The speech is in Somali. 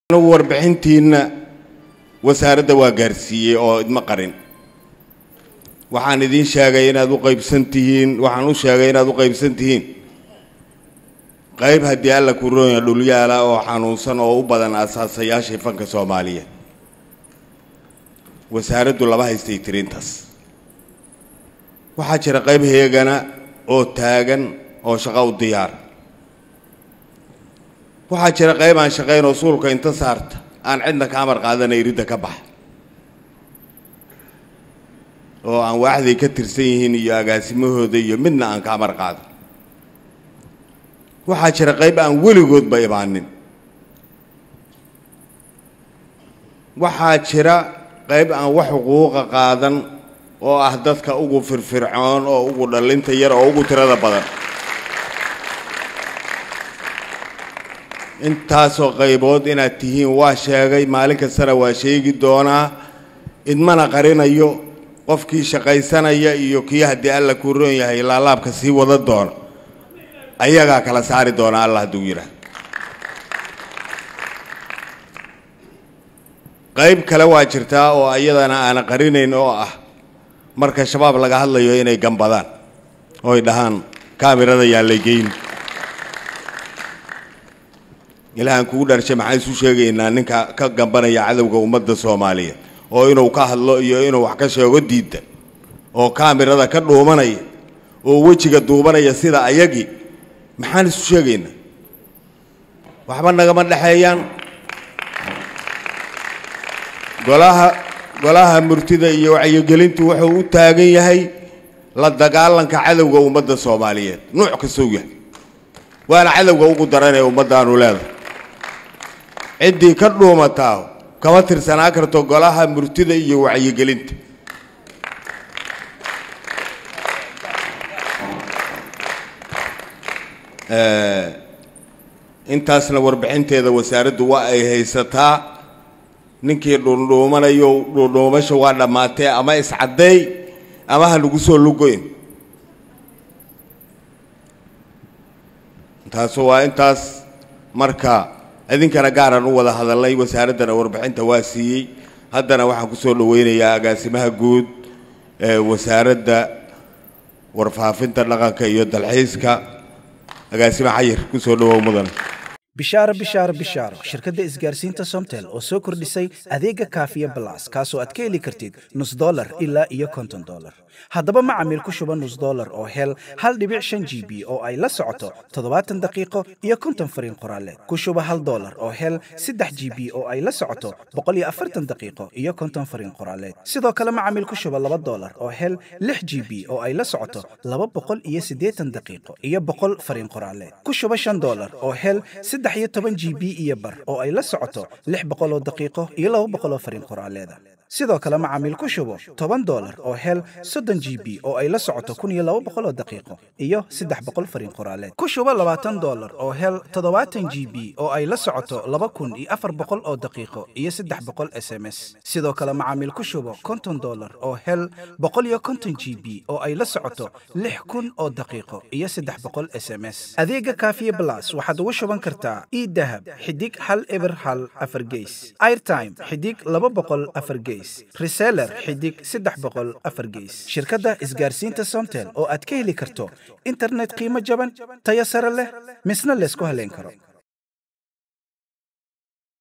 anigu warbixintiinna wasaaradda waa gaarsiiyey oo idma qarin waxaan idiin sheegay inaad u qaybsan tihiin waxaan u sheegay inaad u qaybsan tihiin qayb haddii alla ku roonya dhulyaala oo xanuunsan oo u badan asaasayaashii fanka soomaaliyeed wasaaraddu lama haystay tirintaas waxaa jira qayb heegana oo taagan oo shaqo u diyaara waxaa jira qayb aan shaqayn oo suulka inta saarta aan cidna ka amar qaadanay ridda ka baxa oo aan waaxday ka tirsan yihiin iyo agaasimahooda iyo midna aan ka amar qaadan waxaa jira qayb aan weligoodba imaanin waxaa jira qayb aan wax xuquuqa qaadan oo ah dadka ugu firfircoon oo ugu dhallinta yar oo ugu tirada badan intaasoo qaybood inaad tihiin waa sheegay maalin kastana waa sheegi doonaa idmana qarinayo qofkii shaqaysanaya iyo kii haddii alla kuu roon yahay laalaabka sii wada doona ayagaa kala saari doona allah hadduu yidhaah qayb kale waa jirtaa oo ayadana aana qarinayn oo ah marka shabaab laga hadlayo inay gambadaan oo ay dhahaan kaamirada yaan lay geyn ilaahaan kugu dharshay maxaan isu sheegaynaa ninka ka gambanaya cadowga ummadda soomaaliyeed oo inuu ka hadlo iyo inuu wax ka sheego diidda oo kaamirada ka dhuumanaya oo wejiga duubanaya sida ayagii maxaan isu sheegaynaa waxba nagama dhexeeyaan golaha golaha murtida iyo wacyigelintu wuxuu u taagan yahay la dagaalanka cadowga ummadda soomaaliyeed nuuc kastou yahay waana cadowga ugu daranee ummaddaanu leedahay ciddii ka dhuumataa kama tirsanaa karto golaha murtida iyo wacyigelinta intaasna warbixinteeda wasaaraddu waa ay haysataa ninkii dhuundhuumanayo dhuundhuumasha waa dhammaatee ama iscaddeey ama ha nagu soo lugoyn taasu waa intaas marka idinkana gaaraan u wada hadalnay wasaaraddana warbixinta waa siiyey haddana waxaan ku soo dhoweynayaa agaasimaha guud ee wasaaradda warfaafinta dhaqanka iyo dalxiiska agaasime xayir ku soo dhowow mudan bishaaro bishaaro bishaaro shirkadda isgaarsiinta somtel oo soo kordhisay adeega kaafiya balas kaasoo aad ka heli kartid nus dolar ilaa iyo konton dolar haddaba macamiil ku shuba nus dolar oo hel hal dhibic shan g b oo ay la socoto toddobaatan daqiiqo iyo konton fariin qoraaleed ku shuba hal dolar oo hel saddex g b oo ay la socoto boqol iyo afartan daqiiqo iyo konton fariin qoraaleed sidoo kale macamiil ku shuba laba dolar oo hel lix g b oo ay la socoto laba boqol iyo siddeetan daqiiqo iyo boqol fariin qoraaleed ku shuba shan dolar oo hel saddex iyo toban g b iyo bar oo ay la socoto lix boqol oo daqiiqo iyo laba boqol oo fariin qoraaleeda sidoo kale macaamiil ku shubo toban dolar oo hel soddon g b oo ay la socoto kun iyo laba boqol oo daqiiqo iyo saddex boqol fariin qoraaleed ku shubo labaatan dolar oo hel toddobaatan g b oo ay la socoto laba kun iyo afar boqol oo daqiiqo iyo saddex boqol s m s sidoo kale macaamiil ku shubo konton dolar oo hel boqol iyo konton g b oo ay la socoto lix kun oo daqiiqo iyo saddex boqol s m s adeega kaafiye blas waxaad ugu shuban kartaa idahab xidig hal eber hal afar geys airtime xidig laba boqol afar geys reseller xidig saddex boqol afar geys shirkadda isgaarsiinta somtel oo aad ka heli karto internet qiimo jaban tayo sare leh misna laysku haleyn karo